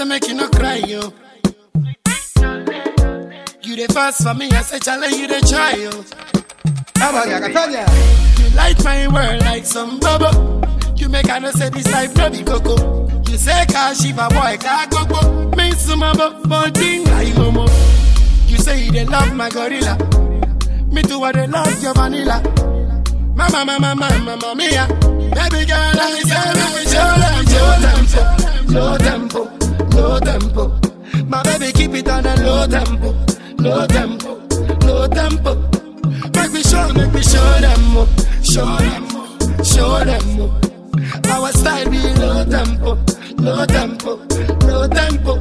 make you no cry, yo. You the first for me, I say, challenge you the try, yo. Abaga, Catania. You light my world like some bubble. You make I know say this life no be coco. You say car shiva boy car coco. Me some but thing like homo. You say you dey love my gorilla. Me too I dey love your vanilla. Mama, mama, mama, mama, mia. Baby girl, I say me show them low tempo, low tempo, low tempo. My baby keep it on a low tempo, low tempo, low tempo. Make me show, make me show them more, show them more, show them more. Our style be low tempo, low tempo, low tempo.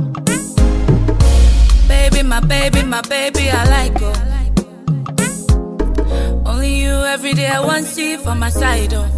Baby, my baby, my baby, I like her. Only you every day I want see for my side, oh.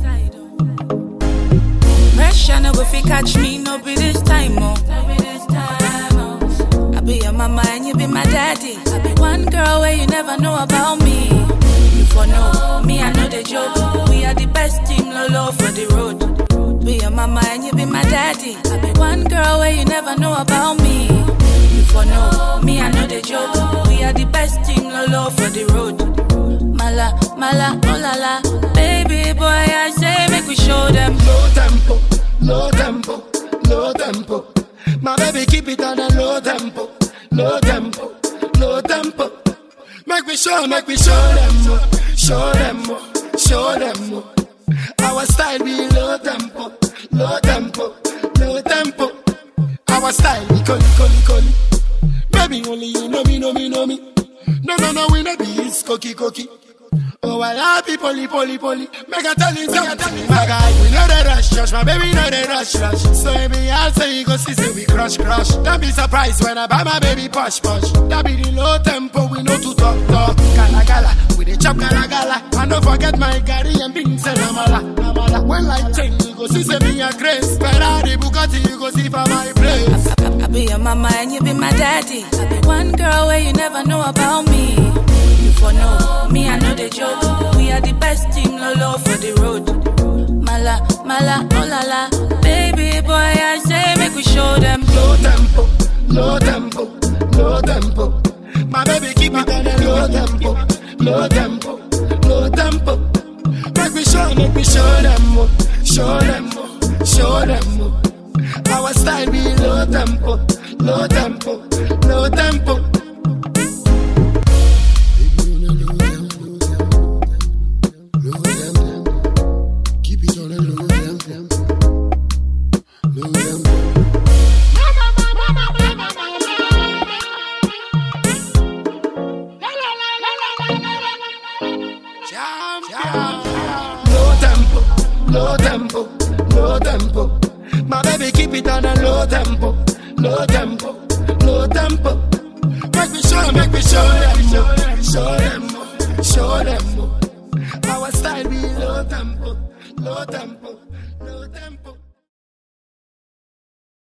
Pressure no go fi catch me, no be this time, oh. No be this time, oh. I be your mama and you be my daddy. I be one girl where you never know about me. You for know me, I know the joke. We are the best team, lolo for the road. Be your mama and you be my daddy. I be one girl where you never know about me. You for know me, I know the joke. We are the best team, lolo for the road. Mala, mala, oh la la. Baby boy, I say make we show them. Low tempo, low tempo, low tempo. My baby keep it on a low tempo, low tempo, low tempo. Make me show, make me show them more, show them more, show them more. Our style be low tempo, low tempo, low tempo. Our style be coli, coli, coli. Baby only you know me, know me, know me. No, no, no, we no be it's cookie, cookie. Oh, I love you, poly, poly, poly. Make a tell you something, my guy. We know the rush, rush, my baby know the rush, rush. So every I'll say you go see, say we crush, crush. Don't be surprised when I buy my baby push, push. That be the low tempo, we know to talk, talk. Gala, gala, we the chop, gala, gala. And don't forget my Gary and beans and amala, amala. When life change, you go see, say me a grace. Ferrari, Bugatti, you go see for my place. I, I, I be your mama and you be my daddy. I be one girl where you never know about me. You for know me, I know the joke. We are the best team, lolo for the road. Mala, mala, oh la la. Baby boy, I say make we show them. low tempo, low tempo, low tempo. My baby keep it on a low tempo, low tempo, low tempo. Make me show, make me show them more, show them more, show them more. Our style be low tempo, low tempo, low tempo. Keep it on a low tempo, low tempo. Low tempo, low tempo, low tempo. My baby keep it on a low tempo, low tempo, low tempo. Make me show, make me show them more, show them more, show them more. Our style be low tempo, low tempo,